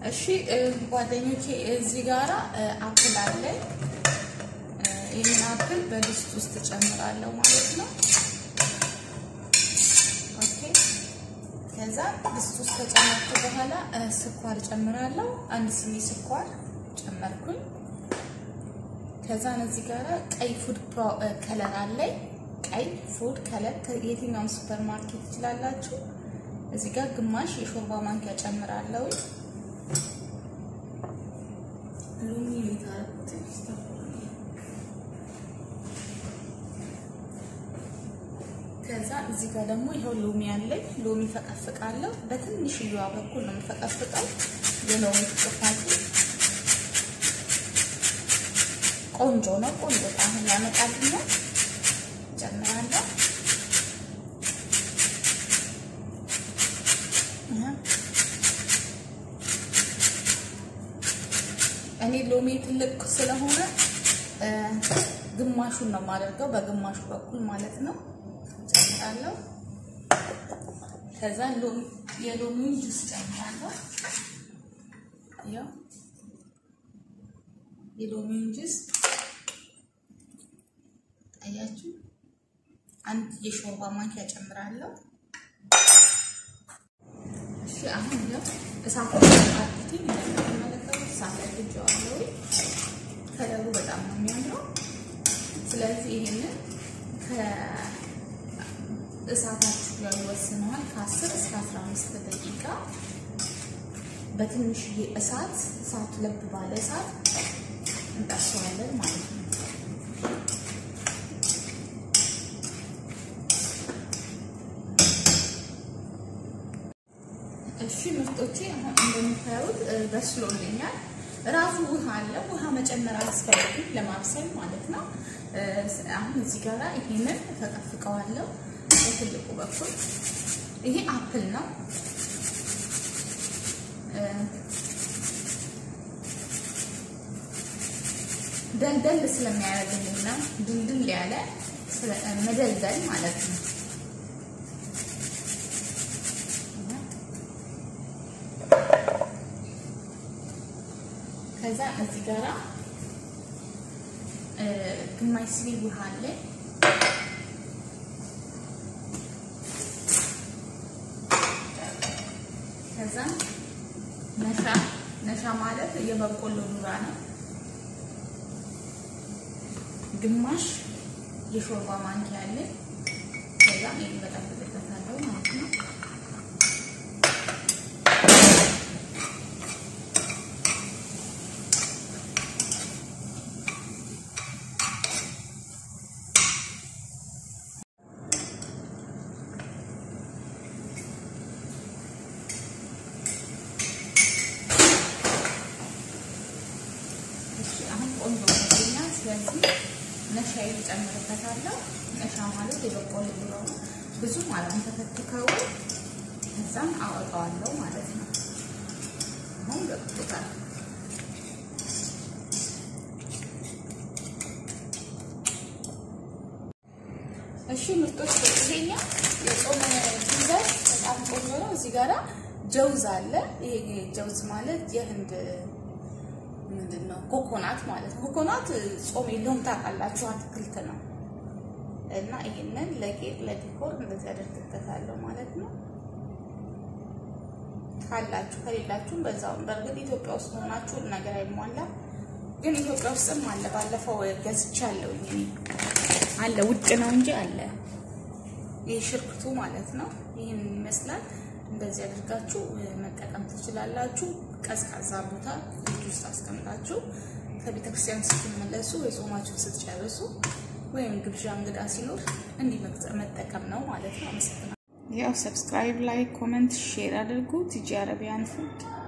እሺ ጓደኞቼ እዚህ ጋራ አፕል አለ። ይህን አፕል በድስት ውስጥ ጨምራለሁ ማለት ነው። ኦኬ። ከዛ ድስት ውስጥ ከጨመርኩ በኋላ ስኳር ጨምራለሁ። አንድ ስኒ ስኳር ጨመርኩኝ። ከዛ እዚህ ጋራ ቀይ ፉድ ከለር አለኝ። ቀይ ፉድ ከለር የትኛውም ሱፐር ማርኬት ትችላላችሁ። እዚህ ጋር ግማሽ የሾርባ ማንኪያ ጨምራለሁ። ሎሚ ከዛ እዚህ ጋር ደግሞ ይኸው ሎሚ አለኝ። ሎሚ ፈቀፍቃለሁ። በትንሽዬዋ በኩል ነው የምፈቀፍቀው። የሎሚ ፍቅፋቱ ቆንጆ ነው። ቆንጆ ጣዕም ያመጣልኛል። ጨምራለሁ። እኔ ሎሚ ትልቅ ስለሆነ ግማሹን ነው የማደርገው፣ በግማሹ በኩል ማለት ነው ጨምራለሁ። ከዛ የሎሚውን ጁስ ጨምራለሁ። ያው የሎሚውን ጁስ አያችሁ፣ አንድ የሾርባ ማንኪያ ጨምራለሁ። እሺ አሁን ያው እሳት አጥቲ እንደምትመለከቱት እሳት ላይ ጥጄዋለሁ። ከለሩ በጣም ነው የሚያምረው። ስለዚህ ይሄንን ከእሳታችሁ ጋር ይወስነዋል። ከ10 እስከ 15 ደቂቃ በትንሽዬ እሳት እሳት ለብ ባለ እሳት እንጠብሰዋለን ማለት ነው። እሺ ምርጦቼ አሁን እንደምታዩት በስሎልኛል። ራሱ ውሃ አለ። ውሃ መጨመር አያስፈልግም ለማብሰል ማለት ነው። አሁን እዚህ ጋራ ይሄንን ተጠፍቀዋለሁ በትልቁ በኩል ይሄ አፕል ነው። ደልደል ስለሚያደርግልኝ ነው ድልድል ያለ መደልደል ማለት ነው። ከዛ እዚህ ጋራ ግማሽ ስኒ ውሃ አለ። ከዛ ነሻ ነሻ ማለት የበቆሎ ዱራ ነው። ግማሽ የሾርባ ማንኪያ አለ። ከዛ ይሄን በጠብጥበታለሁ ማለት ነው። አሁን ቆንጆ ሆኖልኛል። ስለዚህ ነሻዬን እጨምርበታለሁ። ነሻ ማለት የበቆሎ ዱሮ ነው። ብዙ ማለት ተከትከው ከዛም አወጣዋለሁ ማለት ነው። አሁን ገብቶታል። እሺ ምርጦች፣ ይሄኛ የጾም ዲዛይን በጣም ቆንጆ ነው። እዚህ ጋራ ጀውዝ አለ። ይሄ ጀውዝ ማለት የህንድ ምንድን ነው ኮኮናት ማለት ነው። ኮኮናት ጾም የለውም ታውቃላችሁ፣ አትክልት ነው እና ይሄንን ለጌጥ ለዲኮር እንደዚህ አደርግበታለሁ ማለት ነው። ካላችሁ ከሌላችሁም በዛውም። በእርግጥ ኢትዮጵያ ውስጥ ሆናችሁ ነገር አይሟላም፣ ግን ኢትዮጵያ ውስጥም አለ። ባለፈው ገዝቻለሁ እኔ አለ፣ ውጭ ነው እንጂ አለ። ይህ ሽርክቱ ማለት ነው። ይህን ይመስላል። እንደዚህ አድርጋችሁ መጠቀም ትችላላችሁ። ቀዝቃዛ ቦታ ፍሪጅ ውስጥ አስቀምጣችሁ ከቤተክርስቲያን ስትመለሱ ወይ ጾማችሁን ስትጨርሱ ወይም ግብዣ እንግዳ ሲኖር እንዲህ መጠቀም ነው ማለት ነው። አመሰግናለሁ። ያው ሰብስክራይብ፣ ላይክ፣ ኮመንት፣ ሼር አድርጉ። ቲጂ አረቢያን ፉድ